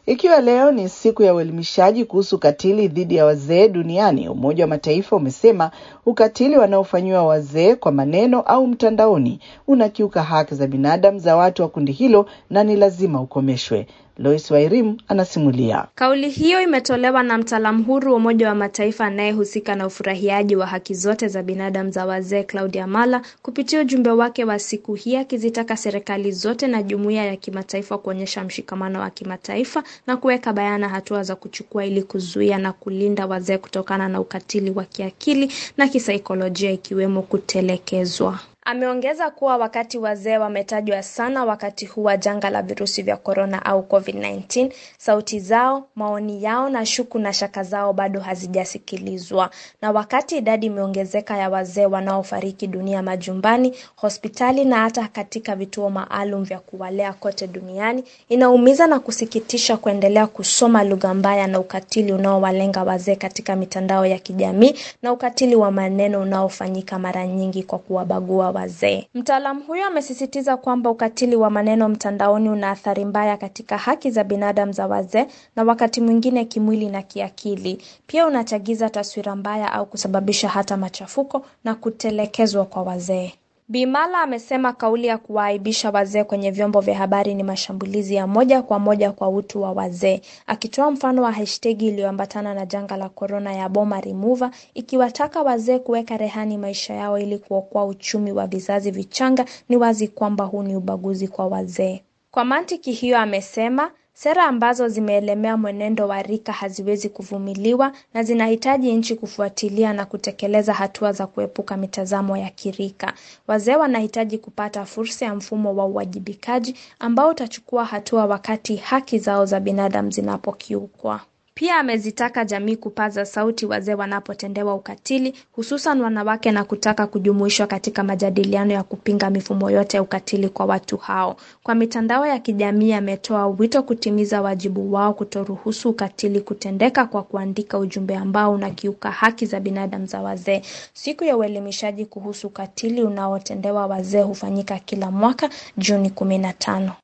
Ikiwa leo ni siku ya uelimishaji kuhusu ukatili dhidi ya wazee duniani, Umoja wa Mataifa umesema ukatili wanaofanyiwa wazee kwa maneno au mtandaoni unakiuka haki za binadamu za watu wa kundi hilo na ni lazima ukomeshwe. Lois Wairim anasimulia. Kauli hiyo imetolewa na mtaalamu huru wa Umoja wa Mataifa anayehusika na ufurahiaji wa haki zote za binadamu za wazee, Claudia Mala, kupitia ujumbe wake wa siku hii, akizitaka serikali zote na jumuiya ya kimataifa kuonyesha mshikamano wa kimataifa na kuweka bayana hatua za kuchukua ili kuzuia na kulinda wazee kutokana na ukatili wa kiakili na kisaikolojia, ikiwemo kutelekezwa. Ameongeza kuwa wakati wazee wametajwa sana wakati huu wa janga la virusi vya korona au COVID-19, sauti zao, maoni yao na shuku na shaka zao bado hazijasikilizwa. Na wakati idadi imeongezeka ya wazee wanaofariki dunia majumbani, hospitali na hata katika vituo maalum vya kuwalea kote duniani, inaumiza na kusikitisha kuendelea kusoma lugha mbaya na ukatili unaowalenga wazee katika mitandao ya kijamii na ukatili wa maneno unaofanyika mara nyingi kwa kuwabagua wazee. Mtaalamu huyo amesisitiza kwamba ukatili wa maneno mtandaoni una athari mbaya katika haki za binadamu za wazee na wakati mwingine kimwili na kiakili. Pia unachagiza taswira mbaya au kusababisha hata machafuko na kutelekezwa kwa wazee. Bimala amesema kauli ya kuwaaibisha wazee kwenye vyombo vya habari ni mashambulizi ya moja kwa moja kwa utu wa wazee, akitoa mfano wa hashtagi iliyoambatana na janga la korona ya Boma Remover, ikiwataka wazee kuweka rehani maisha yao ili kuokoa uchumi wa vizazi vichanga. Ni wazi kwamba huu ni ubaguzi kwa wazee. Kwa mantiki hiyo, amesema Sera ambazo zimeelemea mwenendo wa rika haziwezi kuvumiliwa na zinahitaji nchi kufuatilia na kutekeleza hatua za kuepuka mitazamo ya kirika. Wazee wanahitaji kupata fursa ya mfumo wa uwajibikaji ambao utachukua hatua wakati haki zao za binadamu zinapokiukwa. Pia amezitaka jamii kupaza sauti wazee wanapotendewa ukatili, hususan wanawake, na kutaka kujumuishwa katika majadiliano ya kupinga mifumo yote ya ukatili kwa watu hao. Kwa mitandao ya kijamii, ametoa wito kutimiza wajibu wao kutoruhusu ukatili kutendeka kwa kuandika ujumbe ambao unakiuka haki za binadamu za wazee. Siku ya uelimishaji kuhusu ukatili unaotendewa wazee hufanyika kila mwaka Juni kumi na tano.